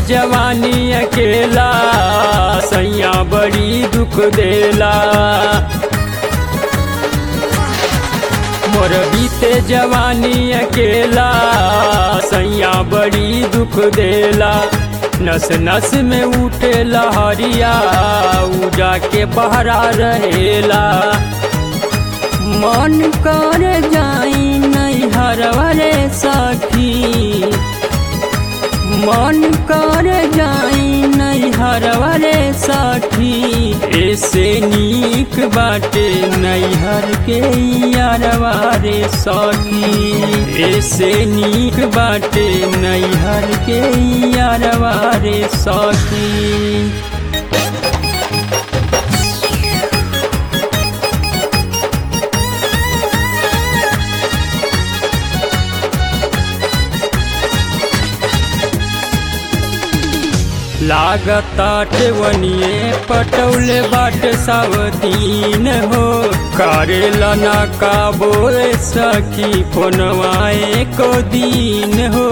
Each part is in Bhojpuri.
जवानी अकेला सैया बड़ी दुख देला मोर बीते जवानी अकेला सैया बड़ी दुख देला नस नस में उठे लहरिया उ जाके बहरा रहेला मन कर जाई नहीं हरवरे सखी मन कर जाई नहीं हरवरे सखी ऐसे नीक बाटे नैहर के यारवारे सखी ऐसे नीक बाटे नैहर के यारवारे सखी लागताटे वनिए पटौले बाट सावतीन हो करेला ना काबो सखी फोनवाए को दीन हो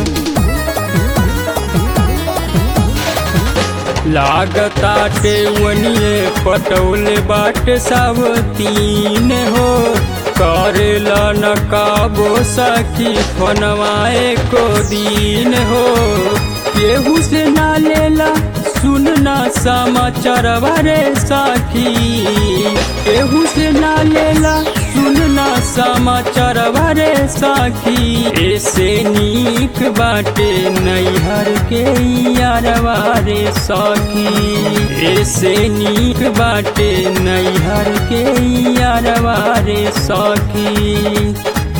लागताटे वनिए पटौले बाट सावतीन हो करेला न काबो सखी फोनवाए को दीन हो केहू से ना लेला सुनना समाचार बारे साखी केहू से ना लेला सुनना समाचार बारे साखी ऐसे नीक बाटे नैहर के यारवारे साखी ऐसे नीक बाटे नैहर के यारवारे साखी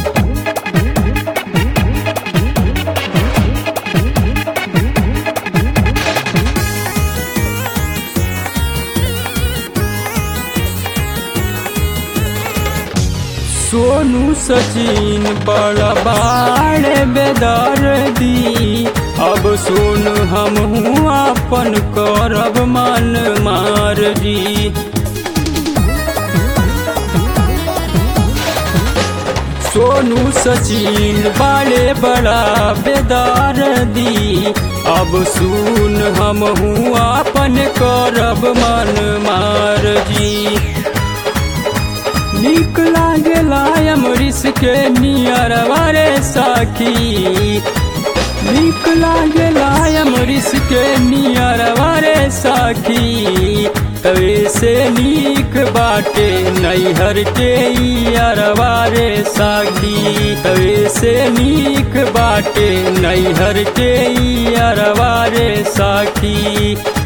सोनू सचिन बड़ा बाड़े बेदर दी अब सुन हम अपन करब मन मार जी सोनू सचिन बाड़े बड़ा बेदार दी अब सुन हम अपन करब मन मार जी नीक लागेला अमरीश के नियर वारे साखी नीक लागेला अमरीश के नियर वारे साखी तवे से नीक बाटे नैहर के अरवारे साखी तवे से नीक बाटे नैहर के अरवारे साखी